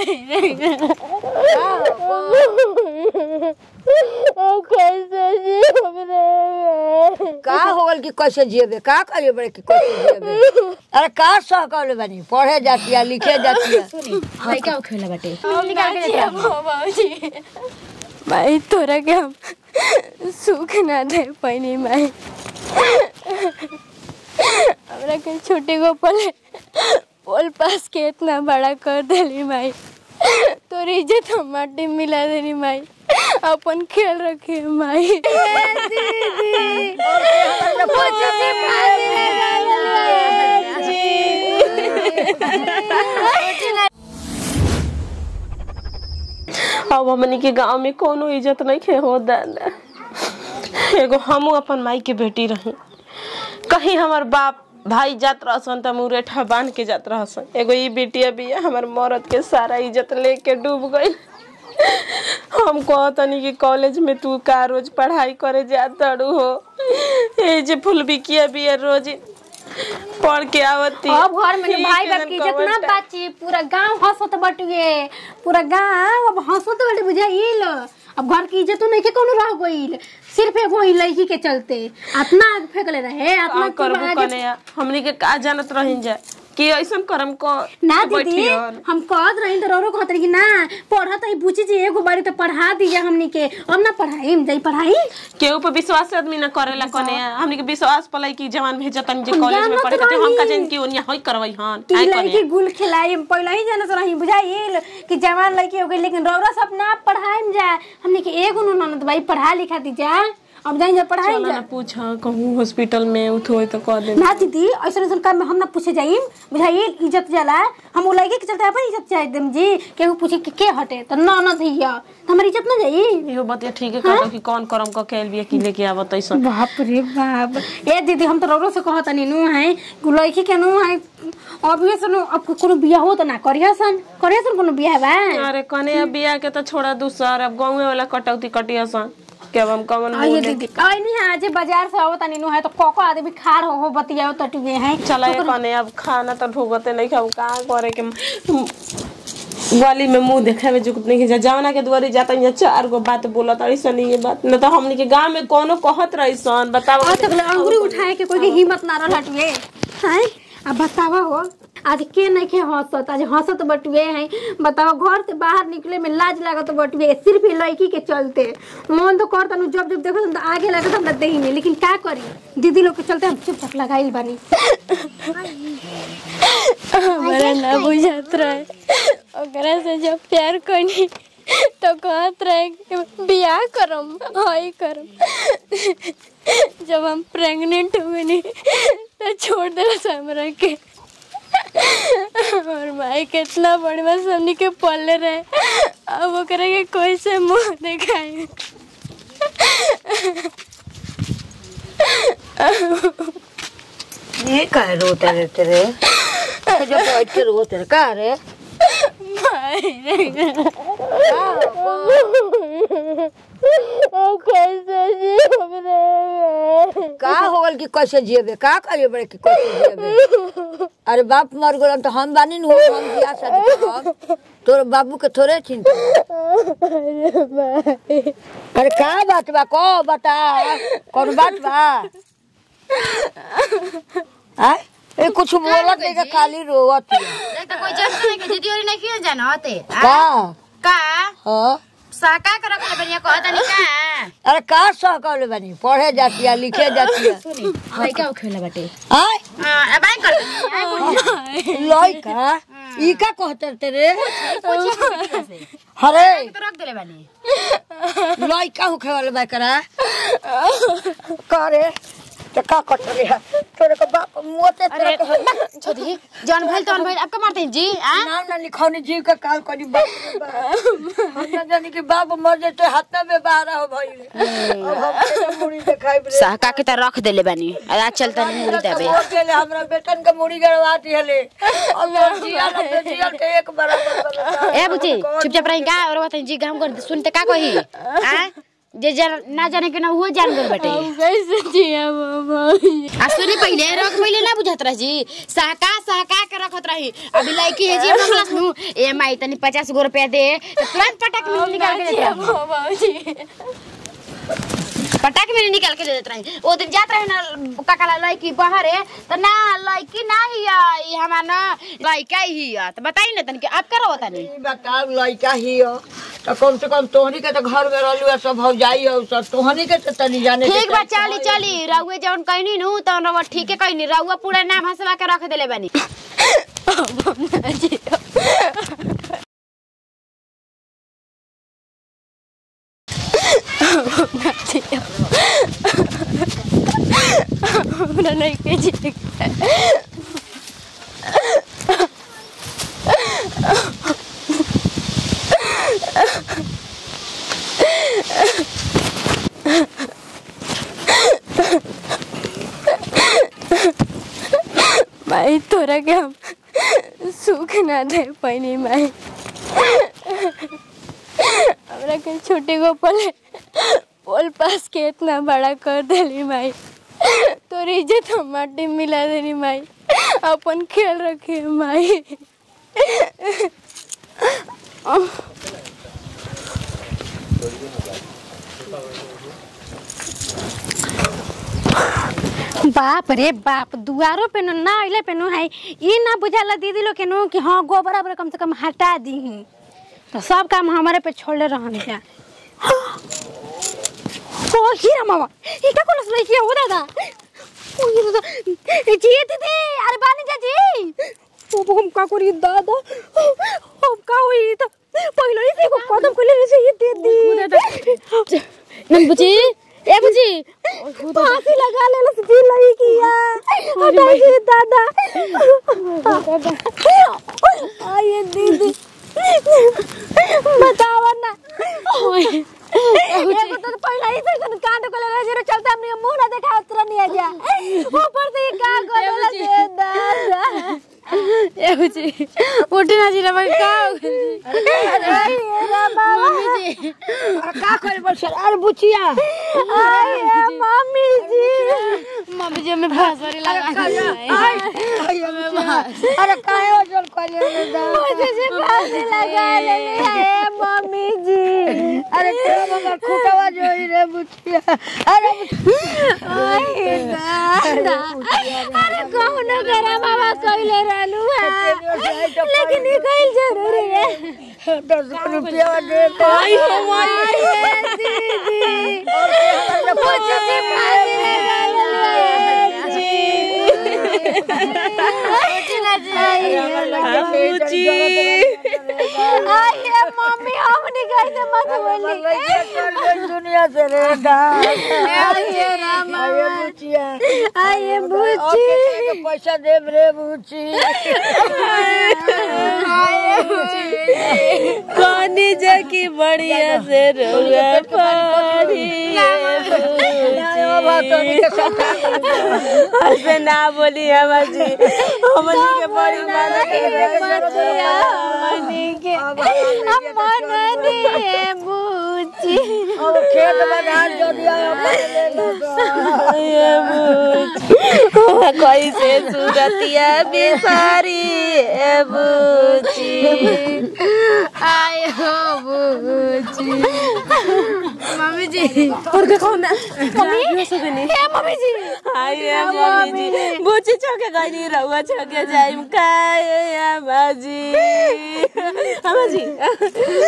कैसे जीव रे का हो गल कि कैसे जिएबे का करिए बड़े कि कैसे जिएबे अरे का सह कहले बानी पढ़े जाती है लिखे जाती है भाई क्या खेला बाटे बाबूजी माई तोरा के हम सुख ना दे पैनी माई हमरा के छोटे को पले पोल पास के इतना बड़ा कर देली माई तोरी इज्जत हम माटी में मिला देनी माई अपन खेल रखी माई अब हमनी के गांव में कोनो इज्जत नहीं खे हो दादा एगो हमू अपन माई के बेटी रही कहीं हमार बाप भाई जात रहसन त मुरेठा बांध के जात रहसन एगो ई बेटिया बिया हमर मरद के सारा इज्जत लेके डूब गई हम कहतनी कि कॉलेज में तू का रोज पढ़ाई करे जात तड़ू हो ए जे फुल बिकिया बिया रोज पढ़ के आवती अब घर में न भाई ठीक बाप है, की इज्जत ना कवर बाची पूरा गांव हंसत बटुए पूरा गांव अब हंसत बटे बुझाइल अब घर की इज्जत नहीं के कोनो रह गइल सिर्फ एगो ही लड़की के चलते अतना आग फेंकले रहे अतना का करबू कने हमनी के का जानत रहिन जा कि ऐसन करम को ना दीदी बैठियन। हम कहत रही तो रोरो कहत रही कि ना पढ़त है बुझी जी एगो बारी तो पढ़ा दीजिए हमनी के अब ना पढ़ाई जाई पढ़ाई केहू पे विश्वास आदमी न करेला कने हमनी के विश्वास पलाई कि जवान भेजतन जे कॉलेज में जानत पढ़े खातिर हम का रही। जान कि ओनिया होई करवई हन कि आय लड़की कने गुल खिलाई हम पहले ही जानत रही बुझाइल कि जवान लड़की हो गई लेकिन रौरा सब ना पढ़ाई जाए हमने के एगो नु ननद भाई पढ़ा लिखा दी जा अब जाई जा पढ़ाई चलो जा ना पूछ कहूँ हॉस्पिटल में उठ होई तो कह दे ना दीदी ऐसा ऐसा काम में हम ना पूछे जाइम बुझाइल इज्जत जाला हम वो लड़के के चलते अपन इज्जत चाहे देम जी केहू पूछे कि के हटे तो ना ना धैया तो हमारी इज्जत ना जाई इहो बतिया ठीक है कहलो कि कौन करम क कैल बिया कि लेके आवत ऐसन बाप रे बाप ए दीदी हम तो रौरो से कहत नहीं नु है लड़की के नु है अभी से नु अब कोनो बियाह हो तो ना करिया सन करिया सन कोनो बियाह बा अरे कने अब बिया के तो छोड़ा दूसर अब गाँव वाला कटौती कटिया सन के अब हम कमन आइए मुंह दीदी आई नहीं आज बाजार से आवत नहीं नु है तो कोको आदमी खाड़ हो हो बतियाओ तटुए हैं चला ये कने अब खाना तो ढोगते नहीं खाऊ का करे के गली में मुंह देखे में जुकत नहीं जा जावना के दुआरी जाता या चार गो बात बोलत ऐसन ये बात न तो हमनी के गांव में कोनो कहत रही सन बताओ आज तक अंगूरी उठाए के कोई के हिम्मत ना रह हटुए हैं अब बतावा हो आज के नहीं के हंसत आज हंसत बटुए हैं बताओ घर से बाहर निकले में लाज लागत बटुए सिर्फ ये लड़की के चलते मन तो करता नु जब जब देखो तो आगे लागत हमरा देही में लेकिन का करी दीदी लोग के चलते हम चुपचाप लगाइल बानी हमारा ना बुझात रहे ओकरा से जब प्यार करनी तो कहत रहे कि बियाह करम हई करम जब हम प्रेग्नेंट हुए नी तो छोड़ दिला हमरा के और माई कितना बड़ी बात हमनी के पले रहे अब ओकरा के कोई से मुंह दिखाई ये का रोते रहते रे तो जब बैठ के रोते रहे का रे कैसे जीव रे का हो गल कि कैसे जिएबे का करिए बड़े कि कैसे जिएबे अरे बाप मर गलन तो हम बानी न हो हम बियाह शादी करब तोर बाबू के थोड़े चिंता अरे का बात बा को बता कौन बात बा आय ए कुछ बोलत नहीं के खाली रोवत है तो कोई जब नहीं के दीदी और नहीं किए जाना होते का का हाँ साका कर रखले बढ़िया कहता नहीं का अरे का सह कहले बानी पढ़े जाती है लिखे जाती है भाई क्या खेला बाटे आय हां अब आई कर लइका ई का कहते तेरे हरे तो रख देले बानी लइका होखे वाले बा करा करे तो का कटले है तोरे को बाप मोते तेरे को छोटी जान भाई तो भाई आपका मारते हैं जी आ नाम ना लिखौनी जीव का काम करी बाप रे बाप। हम ना जानी कि बाप मर जाते हाथ में बाहर हो भाई अब हम के मुड़ी दिखाई रे साका के तो रख देले बानी आज चलता नहीं मुड़ी देबे हो गेले हमरा बेटन के मुड़ी गड़वाती हले अब यार जिया ना बेटिया के एक बराबर बराबर ए बुची चुपचाप रही का और बताई जी काम कर सुनते का कही आ जे जान ना जाने के ना वो जान गल बाटे अब कैसे जिया भौजी आ सुनी पहिले रख पहिले ना बुझत रह जी सहका सहका के रखत रही अभी लड़की है जी मंगलस नु ए माई तनी पचास गो रुपया दे तो तुरंत पटक में निकाल के देत जिया रही भौजी पटाक में निकाल के दे देत रही ओ दिन जात रहे ना काका लड़की बाहर है तो ना लड़की ना ही है, ये हमार ना लड़का ही है तो बताई ना तनी के अब करो तनी ई बताओ लड़का ही हो तो कम से कम तोहनी के तो घर में रहलू है, सब भौजाई हो सब तोहनी के तो तनी जाने के ठीक बा चाही। चली चली रउए जौन कहनी नु तो रउआ ठीके कहनी रउआ पूरा नाम हंसवा के रख देले बानी अब हम ना जिया अब हम ना जिया हमरा नहीं के जिए माई तोरा के हम सुख ना दे पैनी माई हमरा के छोटे गो पले पोल पास के इतना बड़ा कर देली माई तोर इज्जत हम माटी में मिला देनी माई अपन खेल रखे माई बाप रे बाप दुआरो पे नु ना अइले पे नु है ई ना बुझाला दीदी लोग के नु कि हाँ गोबर ओबर कम से कम हटा दी तो सब काम हमारे पे छोड़ले रहन क्या ओ हीरा मामा ई का कोलस लई किया हो दादा ओ ये दादा ए जी दीदी अरे बानी जा जी ओ हम का करी दादा हम का होई तो पहिलो ही से कदम कोले से ये दे दी नंबुची ए बुची फांसी लगा ले लस जी लई किया हटाई जी दादा आये दीदी बतावा ना एगो तो पहला ही से कांड को ले जरो चलता हमने मुंह ना देखा उतर नहीं आ जा ऊपर से ये का गोला दे दादा ए बुची उठ ना जिला भाई का हो गइल? अरे बाबा का करे बस अरे बुचिया आये मम्मी जी मम्मी जी हमें फांसवारी लगा अरे काहे ओजन करे रे दा मुझे से फांसी लगा ले है मम्मी जी अरे तेरा बाबा खुटवा जोई रे बुचिया अरे आये दादा अरे कौन करा बाबा कइले रहलू है लेकिन ये कइल जरूरी है दस रुपया दे आई हो आये दीदी मुझे से फांसी लगा आये मम्मी हम नहीं गए थे मत बोली दुनिया से रे दा आये राम अरे बुचिया आये बुची ओके पैसा दे रे बुची पानी जाकी बढ़िया से रोगा पानी ऐसे ना बोली हमार जी हमनी के बड़ी मदद मनी के मन दे बुची अब खेत बना जो दिया ले लो कैसे सुरतिया बिसारी ए बुची आए हो बुची मम्मी जी और देखो ना मम्मी सो गनी ए मम्मी जी आइए मम्मी जी बुची छके गनी रहुआ छके जाइम काय या बाजी हमाजी